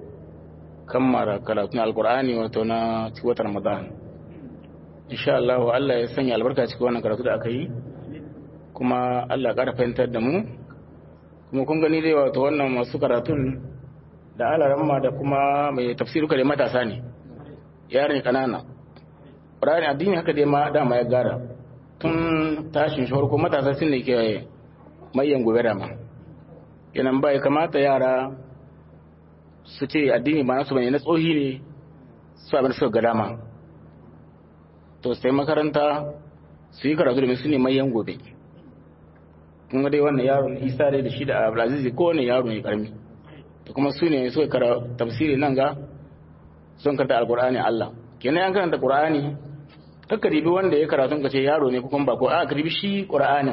kammara karatun alkur'ani wato na watan ramadan insha Allah Allah ya sanya albarka cikin wannan karatu da aka yi kuma Allah ƙara fahimtar da mu kuma kun gani dai wato wannan masu karatun da alaramma da kuma mai tafsiruka da matasa ne yaran kanana ƙur'ani addini haka dai ma dama ya gara tun tashin shi ko matasa sun ne ke mayan gobe dama yanan bai kamata yara su ce addini ba nasu bane na tsohi ne su abin suka ga dama to sai makaranta su yi karatu domin su ne mayan gobe kun dai wannan yaro isa dai da shi da abdulaziz ko wani yaro ne karmi to kuma su ne suka kara tafsiri nan ga sun karanta alqur'ani Allah kenan an karanta qur'ani kakka ribi wanda ya karatu ka ce yaro ne kuma ba ko a ka ribi shi qur'anin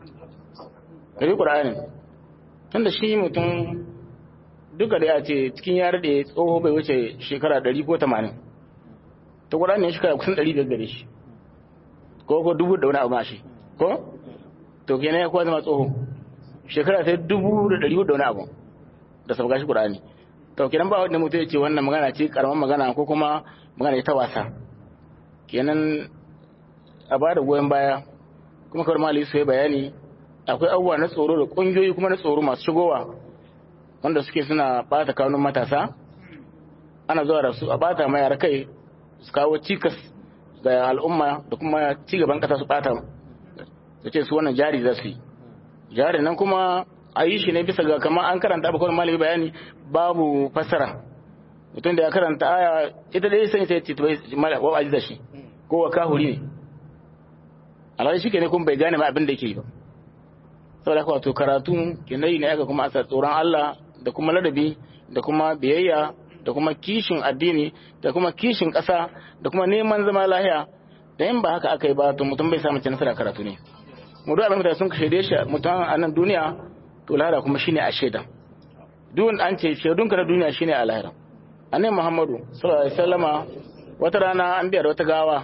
ka ribi qur'anin tunda shi mutum duka da ya ce cikin yare da ya tsoho bai wuce shekara 100 ko 80 ta qur'ani ne shekara kusan 100 gare shi ko ko dubu da wani abu ma shi ko to kenan ya kuwa zama tsoho shekara sai dubu da ɗari da wani abu da sabga shi ƙur'ani to kenan ba wanda mutum ya ce wannan magana ce karamar magana ko kuma magana ta wasa kenan a ba da goyon baya kuma kawai mali su yi bayani akwai abubuwa na tsoro da ƙungiyoyi kuma na tsoro masu shigowa wanda suke suna ɓata kanun matasa ana zuwa da su a ɓata ma yara kai su kawo cikas ga al'umma da kuma cigaban ƙasa su ɓata su ce su wannan jari za su yi jari nan kuma a yi shi ne bisa ga kamar an karanta abu kawai malami bayani babu fassara mutum da ya karanta aya ita dai sani sai ce wa aziza shi ko wa kahuri ne alhali shi ne kuma bai gane ma abin da yake yi ba saboda haka wato karatu kenan ne aka kuma asa tsoron Allah da kuma ladabi da kuma biyayya da kuma kishin addini da kuma kishin ƙasa da kuma neman zama lahiya da in ba haka aka yi ba to mutum bai samu nasara karatu ne mu duk abin da sun shaide shi mutum a nan duniya to lahira kuma shine a shaida duk an ce shaidunka na duniya shine a lahira annabi muhammadu sallallahu alaihi wasallama wata rana an biya da wata gawa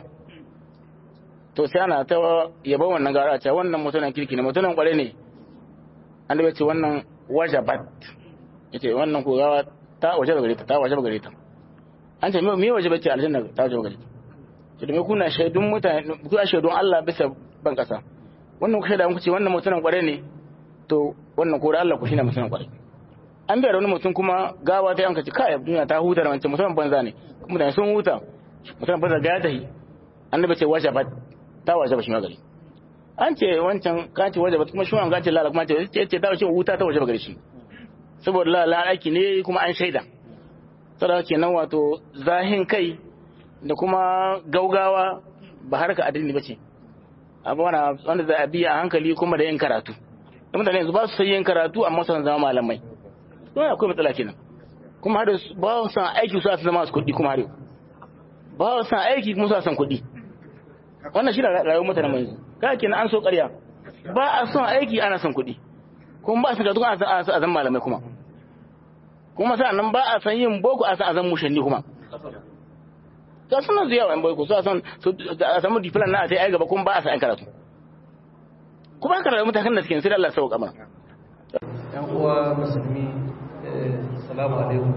to sai ana ta yaba wannan gawa ce wannan mutumin kirki ne mutumin kware ne an da ce wannan wajabat yace wannan ko gawa ta waje gare ta ta waje gare ta an ce me waje bace aljanna ta waje gare ta ce da me kuna shaidun mutane ku a shaidun Allah bisa ban kasa wannan ku shaida muku ce wannan mutumin kware ne to wannan ko da Allah ku shine mutumin kware an bayar wani mutum kuma gawa ta yanka ce kai duniya ta huta da wancan mutumin banza ne mutane sun huta mutumin banza ga ya tahi annabi ce waje ba ta waje ba shi magari an ce wancan ka ce waje ba kuma shi wannan ce lala kuma ce ce ta waje huta ta waje ba gari shi saboda lala aiki ne kuma an shaida saboda kenan wato zahin kai da kuma gaugawa ba harka addini bace abu wanda za a biya a hankali kuma da yin karatu da mutane yanzu ba su san yin karatu amma sun zama malamai don akwai matsala kenan kuma har ba su san aiki su su zama su kuɗi kuma har ba su san aiki kuma su san kuɗi wannan shi ne rayuwar mutane mai yanzu kai kenan an so ƙarya ba a son aiki ana son kuɗi kuma ba a san karatu ana a zan malamai kuma kuma sa'an nan ba a san yin boko a san a zan mushanni kuma ga suna zuwa yan boko su a san a samu difilan na a sai ai gaba kuma ba a san karatu kuma an karatu mutakan da suke sai Allah sauka mana yan uwa musulmi salamu alaikum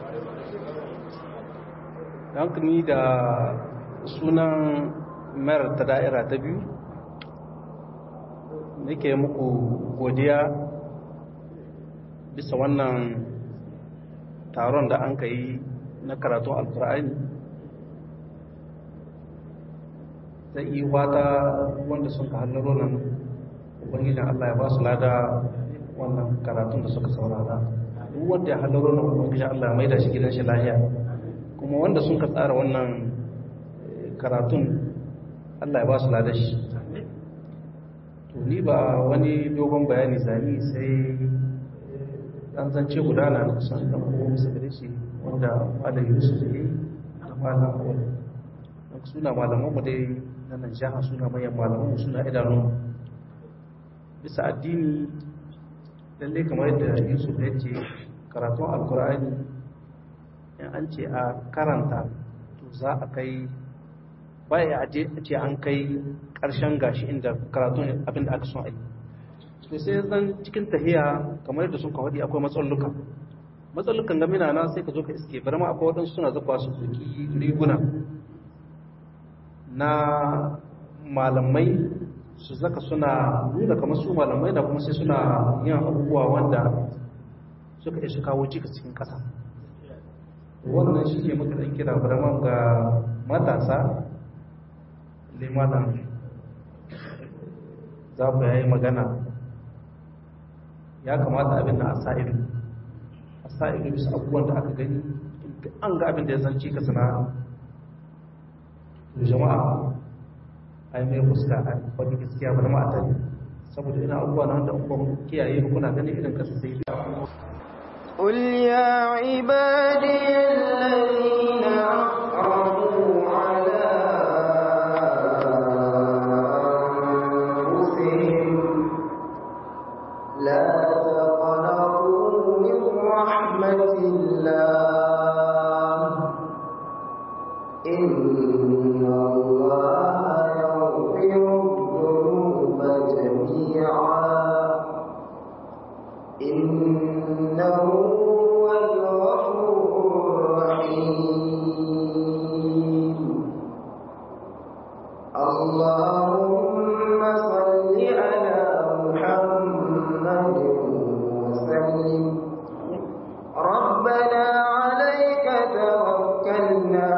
hankali da sunan mayar ta da'ira ta biyu nake muku godiya bisa wannan taron da an ka yi na karatun alkur'ani ta yi wata wanda sun ka hallaro nan ubangijin allah ya ba su lada wannan karatun da suka saurara duk wanda ya hallaro na ubangiji Allah mai da shi gidan shi lahiya kuma wanda sun ka tsara wannan karatun Allah ya ba su lada shi to ni ba wani dogon bayani zani sai dan zance gudana na kusan dan uwa musu gare shi wanda Malam Yusuf ne da Malam Awal dan suna malaman mu dai na nan jaha suna manyan malaman mu suna idanu bisa addini lalle kamar yadda yusuf ya ce karatun alkur'ani in an ce a karanta to za a kai baya a ce an kai karshen gashi inda karatun abinda aka son a yi to sai zan cikin tahiya kamar yadda sun kawadi akwai matsalluka matsallukan gamina na sai ka zo ka iske bari ma akwai waɗansu suna zakwa su duki riguna na malamai su zaka suna nuna kamar su malamai da kuma sai suna yin abubuwa wanda suka isu kawo cika cikin ƙasa wannan shi ne muka ɗan kira baraman ga matasa limanan za ku yayi magana ya kamata abin na a sa'idu a sa'idu bisa abubuwan da aka gani an ga abin da ya zanci ka sana jama'a ai mai fuska a wani gaskiya ba da ma'ata ne saboda ina abubuwa na wanda abubuwan kiyaye ba kuna ganin irin kasa sai da قل يا عبادي الذين أسرفوا على أنفسهم لا تقنطوا من رحمة الله إن الله يغفر الذنوب جميعا إنه هو الغفور الرحيم اللهم صل على محمد وسلم ربنا عليك توكلنا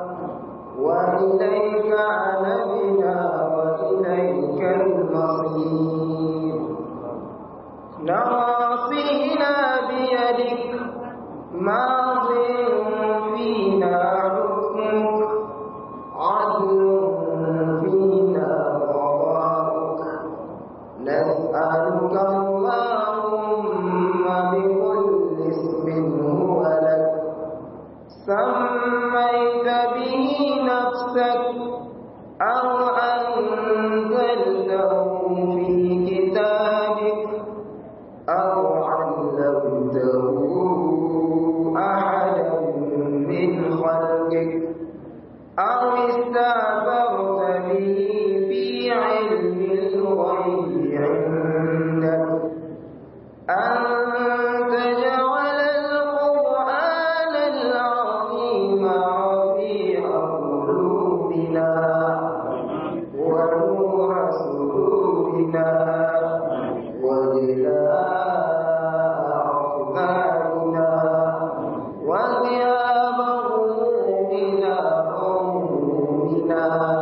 وإليك عنبنا وإليك المصير نواصينا بيدك ماض فينا حكمك عدل فينا قضاؤك نسألك اللهم بكل اسم هو لك سميت به نفسك أو أنزلته في كتابك أو علمته أحدا من خلقك أو استأثرت به في علم الغيب عندك أن تجعل بنا وجلاء أحبابنا وغياب همومنا همومنا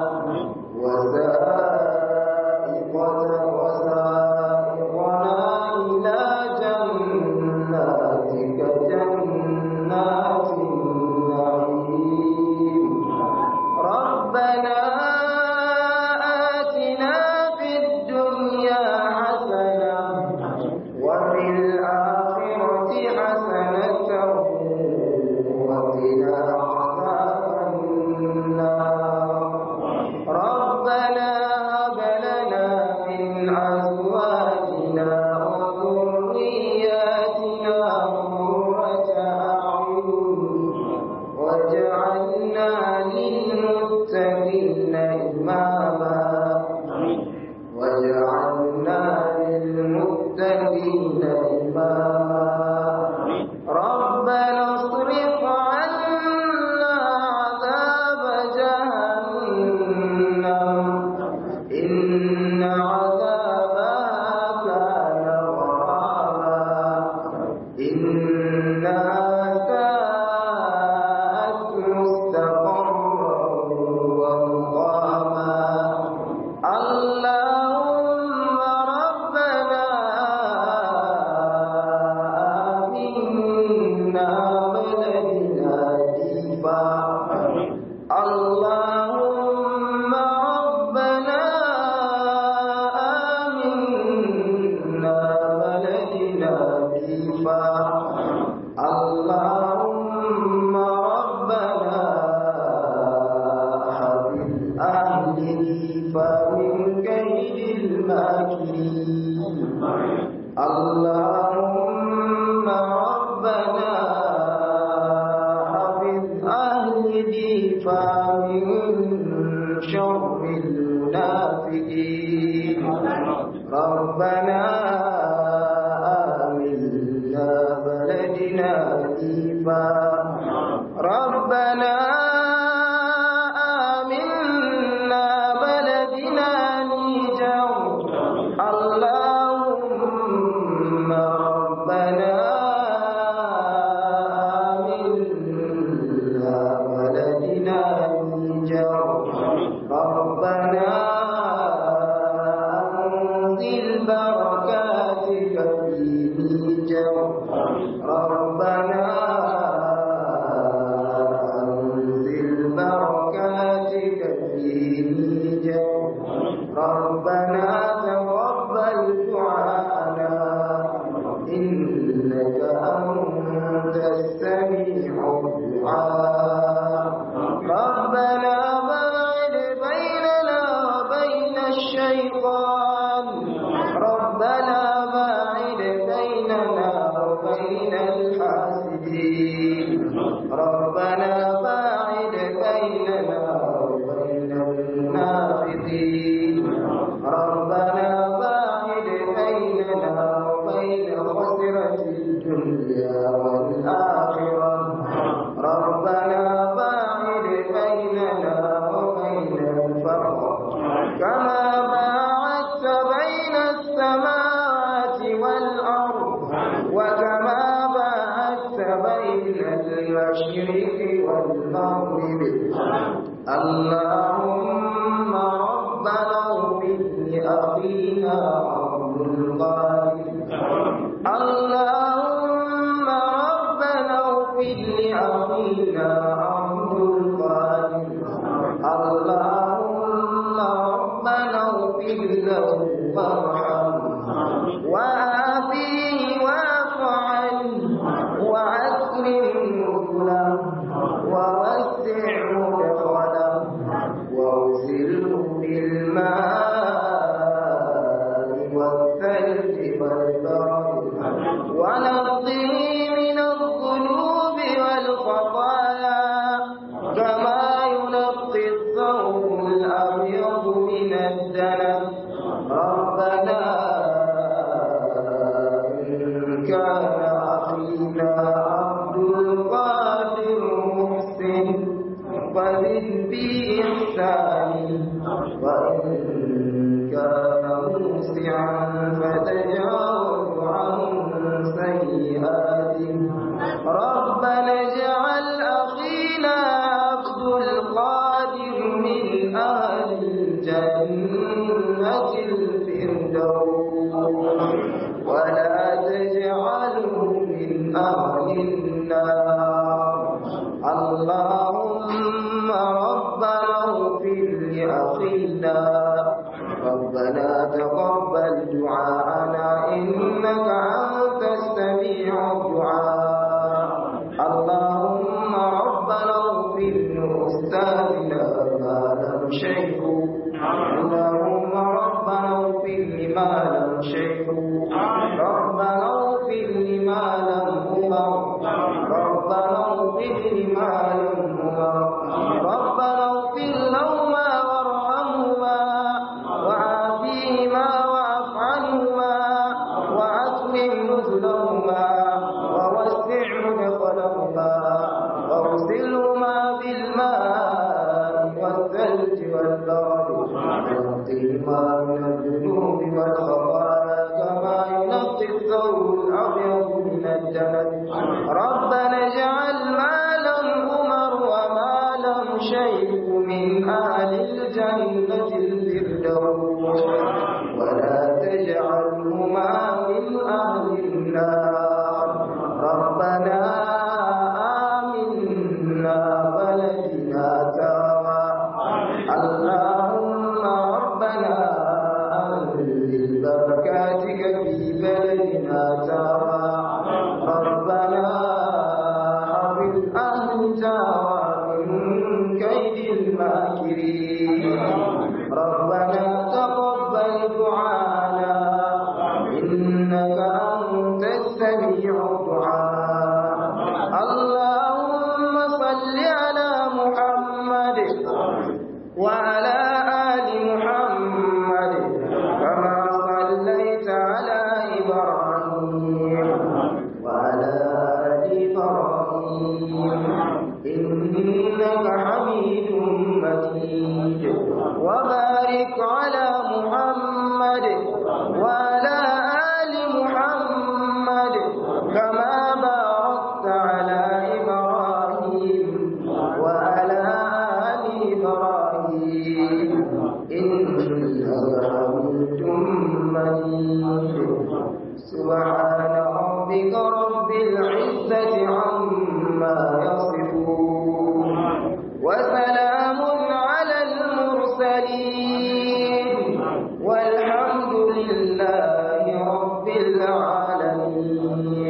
وسائقنا وسائقنا إلى جناتك جنات النعيم ربنا آتنا في الدنيا حسنة وفي الآخرة حسنة وقنا عذاب النار ربنا هب لنا من أزواجنا وذرياتنا قرة أعين واجعلنا للمتقين إماما واجعلنا للمتقين إماما ربنا اصرف عنا عذاب جهنم إن عذابها كان غراما إنها ساءت مستقرا ومقاما اللهم ربنا آمنا بلدنا ديفا اللهم ربنا آمنا بلدنا ديفا اللهم ربنا حفظ أهله فمن كيد الماكرين اللهم ربنا حفظ أهله فمن شر المنافقين ربنا آمنا بلدنا ديفا ربنا آمنا بلدنا نيجر اللهم ربنا آمنا بلدنا نيجر ربنا أنزل بركاتك في نيجر ربنا أنزل بركاتك في نيجر ربنا تقبل دعاءنا إنك أنت السميع الدعاء ربنا باعد بيننا وبين الشيطان ربنا باعد بيننا وبين الحاسدين ربنا باعد بيننا وبين المنافقين ربنا باعد بيننا وبين خسرة الدنيا والآخرة ربنا باعد بيننا وبين الفقر كما باعدت بين السماوات والأرض وكما باعدت بين المشرق والمغرب اللهم ربنا اغفر لأخينا عبد القادر اللهم ربنا اغفر لأخينا عبد القادر اللهم ربنا اغفر له وارحمه وآتيه واعف عنه وأكرم نزله ووسع مدخله واغسله بالماء والثلج والبرد ونقضه من الذنوب والخطايا كما ينقي الثوب الأبيض من الدنس ربنا إن كان أخينا عبد القادر محسن فزد بإحسانه وإن كان موسى فتجاوز عن سيئاتهم ربنا اجعل أخينا عبد القادر من أهل الجنة الفردوس ولا تجعله من أهل النار اللهم ربنا اغفر لأخينا ربنا تقبل دعاءنا إنك أنت السميع الدعاء اللهم ربنا اغفر لأستاذنا ما لم شيخ اللهم ربنا اغفر لما لم شيخ ربنا اغفر لما لم أمر ربنا اغفر لما لم أمر ربنا اغفر لهما وارحمهما وعافيهما واعف عنهما وأتمم نزلهما ووسع مدخلهما واغسلهما بالماء والثلج والبرد ونقهما من الذنوب والخطايا كما ينقي الثوب الأبيض من الدنس ربنا اجعل ما لم أمر وما لم شيء من أهل الجنة الفردوس ولا تجعلهما من أهل النار ربنا آمنا بلدنا تارا اللهم ربنا أنزل بركاتك في بلدنا تارا ربنا حفظ أهل تارا من كيد الماكرين ربنا تقبل دعانا إنك أنت السميع الدعاء اللهم صل على محمد وعلى آل محمد كما صليت على إبراهيم وعلى آل إبراهيم إنك حميد مجيد وبارك على محمد وعلى آل محمد كما باركت على إبراهيم وعلى آل إبراهيم إنك حميد مجيد سبحان ربك رب العزة عما يصفون وسلام على المرسلين والحمد لله رب العالمين